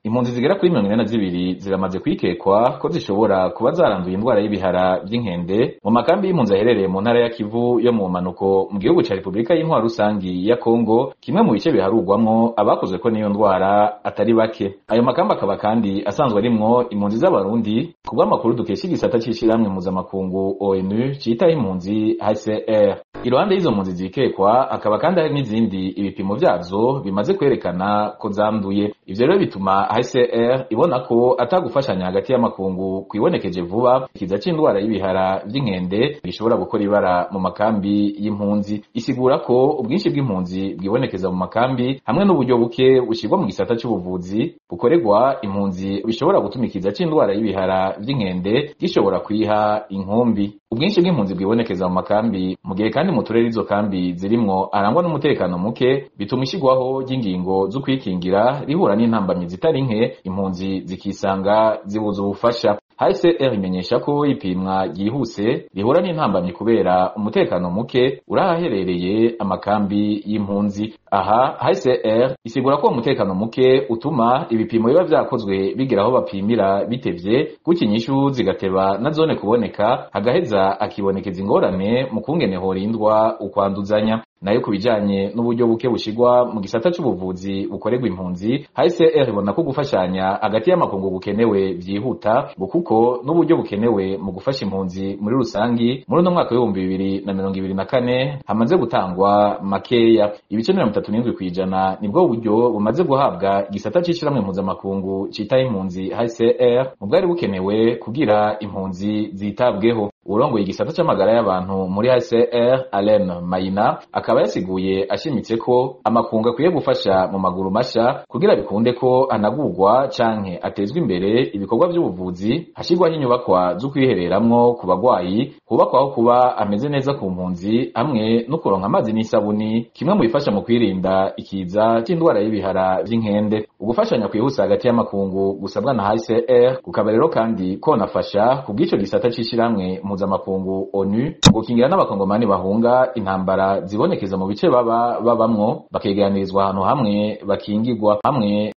impunzi zigera kuri mirongo ine na zibiri ziramaze kwikekwa ko zishobora kuba zaranduye indwara y'ibihara vy'inkende mu makambi y'impunzi aherereye mu ntara ya Kivu yo mu manuko mu gihugu ca Repubulika y'Intwaro rusangi ya Kongo kimwe mu bice biharurwamwo abakozwe ko n'iyo ndwara atari bake ayo makambi akaba kandi asanzwe arimwo impunzi z'abarundi ku bw'amakuru dukesha igisata c'ishirahamwe mpuzamakungu ONU citaho impunzi HCR iruhande y'izo mpunzi zikekwa hakaba kandi hari n'izindi ibipimo vyazo bimaze kwerekana ko zanduye ivyo rero bituma HCR ibona ko atagufashanya hagati y'amakungu kwibonekeje vuba ikiza c'indwara y'ibihara vy'inkende gishobora gukora ibara mu makambi y'impunzi isigura ko ubwinshi bw'impunzi bwibonekeza mu makambi hamwe n'uburyo buke bushirwa mu gisata c'ubuvuzi bukorerwa impunzi bishobora gutuma ikiza c'indwara y'ibihara vy'inkende gishobora kwiha inkumbi ubwinshi bw'impunzi bwibonekeza mu makambi mu gihe kandi mu turere izo kambi zirimwo arangwa n'umutekano muke bituma ishigwaho ry'ingingo zo kwikingira rihura n'intambamyi zitari nke impunzi zikisanga zibuza ubufasha HCR imenyesha ko ipimwa ryihuse rihura n'intambamyi kubera umutekano muke urahaherereye amakambi y'impunzi aha HCR isigura ko umutekano muke utuma ibipimo biba vyakozwe bigera aho bapimira bitevye gutyo inyishu zigateba na zone kuboneka hagaheza akibonekeza ingorane mu kungene horindwa ukwanduzanya nayo ku bijanye n'uburyo buke bushigwa mu gisata c'ubuvuzi bukorerwa impunzi HCR ibona ko gufashanya hagati y'amakungu bukenewe vyihuta kuko n'uburyo bukenewe mu gufasha impunzi muri rusangi muri uno mwaka w'ibihumbi bibiri na mirongo ibiri na kane hamaze gutangwa makeya ibice mirongo itatu n'indwi kw'ijana nibwo buryo bumaze guhabwa igisata c'ishirahamwe mpuzamakungu citaho impunzi HCR mu bwari bukenewe kugira impunzi zitabweho urongoye igisata c'amagara y'abantu muri HCR Alain Mayina akaba yasiguye ashimitse ko amakungu akwiye gufasha mu maguru masha kugira bikunde ko anagurwa canke atezwa imbere ibikorwa vy'ubuvuzi hashirwaho inyubakwa zo kwihereramwo ku bagwayi hubakwaho kuba ameze neza ku mpunzi hamwe no kuronka amazi n'isabuni kimwe mu bifasha mu kwirinda ikiza c'indwara y'ibihara vy'inkende ugufashanya kwihuse hagati y'amakungu gusabwa na HCR kukaba rero kandi konafasha ku bw'ico gisata c'ishirahamwe mpuzamakungu ONU gukingira n'abakongomani bahunga intambara zibonekeza mu bice baba babamwo bakeganirizwa ahantu hamwe bakingirwa hamwe